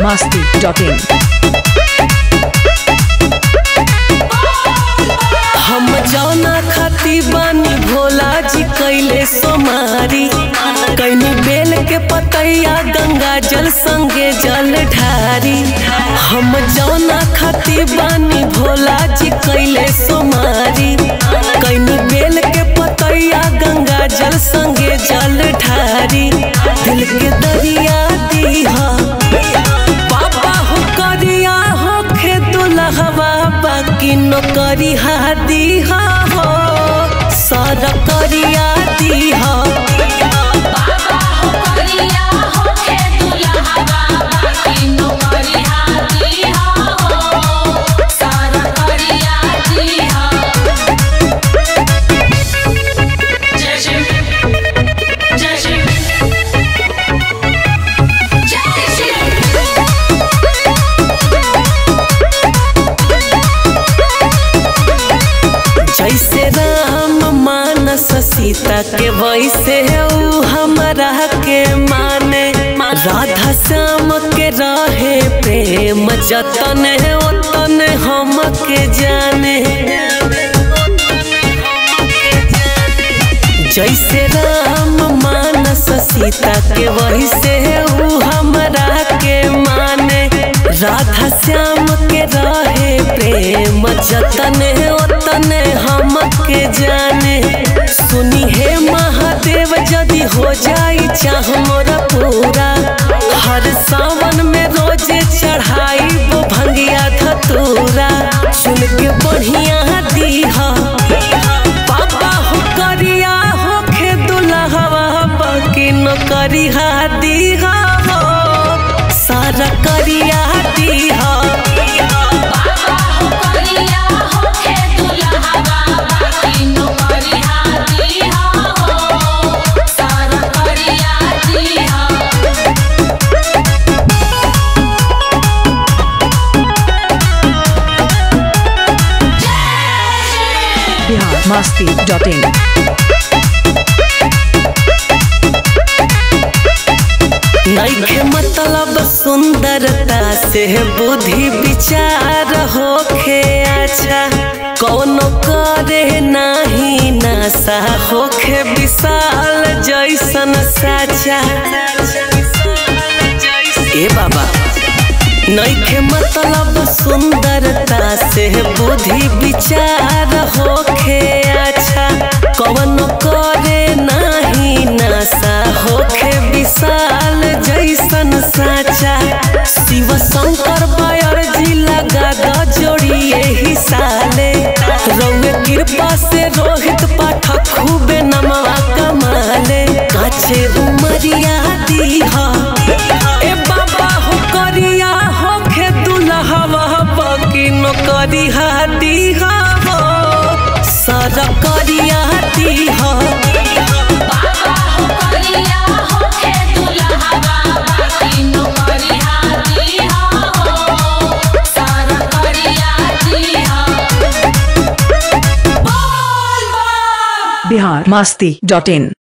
biharmasti.in हम जौना खाती बानी भोला जी कैले सोमारी कैनी बेल के पतैया गंगा जल संगे जल ढारी हम जौना खाती बानी भोला जी कैले सोमारी कैनी बेल के पतैया गंगा जल संगे जल ढारी दिल के दरिया दीहा पापा हो करिया हो खे दुल्हवा बाकी नौकरी हा दीहा हो सर करिया दीहा जैसे राम मानस सीता के वैसे ऊ हमरा के माने राधा श्याम के रहे प्रेम जतन ओतन हम के जाने जैसे राम मानस सीता के वैसे ऊ हमरा के माने राधा श्याम के रहे प्रेम जतन ओतन हम के जाने सुनी हे महादेव यदि हो जाई चाह मोरा पूरा हर सावन में रोजे चढ़ाई वो भंगिया धतूरा चुन के बढ़िया दीहा पापा हो करिया हो खे दुल्हवा बाकी न करिहा दीहा हो सारा करिया दीहा biharmasti.in नइखे मतलब सुंदरता से बुद्धि विचार होखे अच्छा कौनो करे नाही नासा होखे विशाल जैसन साचा ए बाबा नइखे मतलब सुंदरता से बुद्धि विचार होखे अच्छा कौन करे नाही नासा होखे विशाल जैसन साचा शिव शंकर बायर जी लगा द जोड़िए ही साले रउए कृपा से रोहित पाठक खूबे नमवा कमाले काछे उमरिया दीहा ए बाबा हो करिया हो खे दुल्हवा बाकी न करिहा दीहा हो सर करिया दीहा biharmasti.in